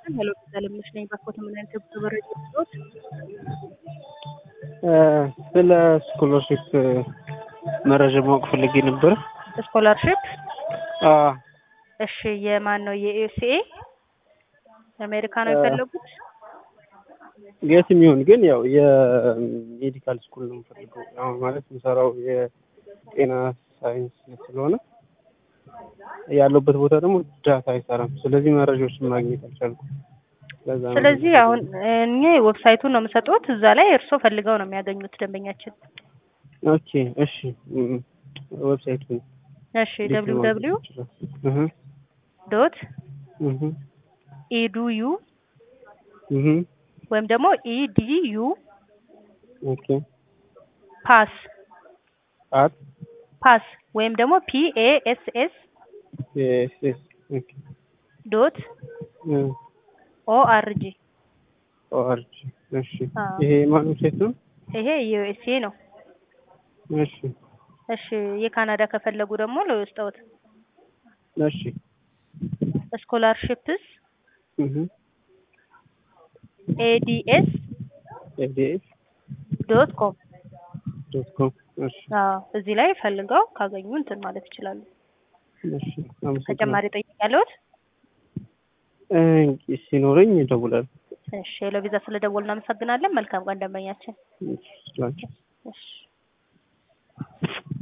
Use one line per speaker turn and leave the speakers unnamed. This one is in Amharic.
ሄሎ ለምሽ ነኝ ባኮት ምን አይነት ተበረጅ ነው
ስለ ስኮለርሽፕ መረጃ ማወቅ ፈልጌ ነበር።
ስኮላርሽፕ
አዎ
እሺ የማን ነው የዩሲኤ የአሜሪካ ነው የፈለጉት
የትም ይሁን ግን ያው የሜዲካል ስኩል ነው የምፈልገው። አሁን ማለት የምሰራው የጤና ሳይንስ ስለሆነ ያለበት ቦታ ደግሞ ዳታ አይሰራም። ስለዚህ መረጃዎችን ማግኘት አልቻልኩም። ለዛ ነው
ስለዚህ አሁን እኔ ዌብሳይቱን ነው የምሰጡት እዛ ላይ እርስዎ ፈልገው ነው የሚያገኙት ደንበኛችን
ኦኬ እሺ እም፣ ዌብሳይቱን
እሺ ደብሊው ደብሊው
እህ
ዶት
እህ
ኢዱዩ
እህ
ወይም ደግሞ ኢዲዩ
ኦኬ
ፓስ
አት
ፓስ ወይም ደግሞ ፒኤኤስኤስ
ኤስ ኤስ ኦኬ
ዶት
እህ
ኦአርጂ
ኦአርጂ እሺ
አዎ።
ይሄ ማን ዌብሳይት ነው?
ይሄ ዩኤስኤ ነው።
እሺ
እሺ የካናዳ ከፈለጉ ደግሞ ለውስጠውት
እሺ
ስኮላርሽፕስ
እህ
ኤዲኤስ
ኤዲኤስ
ዶት ኮም
ዶት ኮም እሺ
አዎ እዚህ ላይ ፈልገው ካገኙ እንትን ማለት ይችላሉ።
እሺ አመሰግናለሁ።
ተጨማሪ ጠይቅ ያለሁት
እ ሲኖረኝ እደውላለሁ።
እሺ ለቪዛ ስለደወሉ እናመሰግናለን። መልካም ቀን ደንበኛችን።
እሺ ስላንቺ
እሺ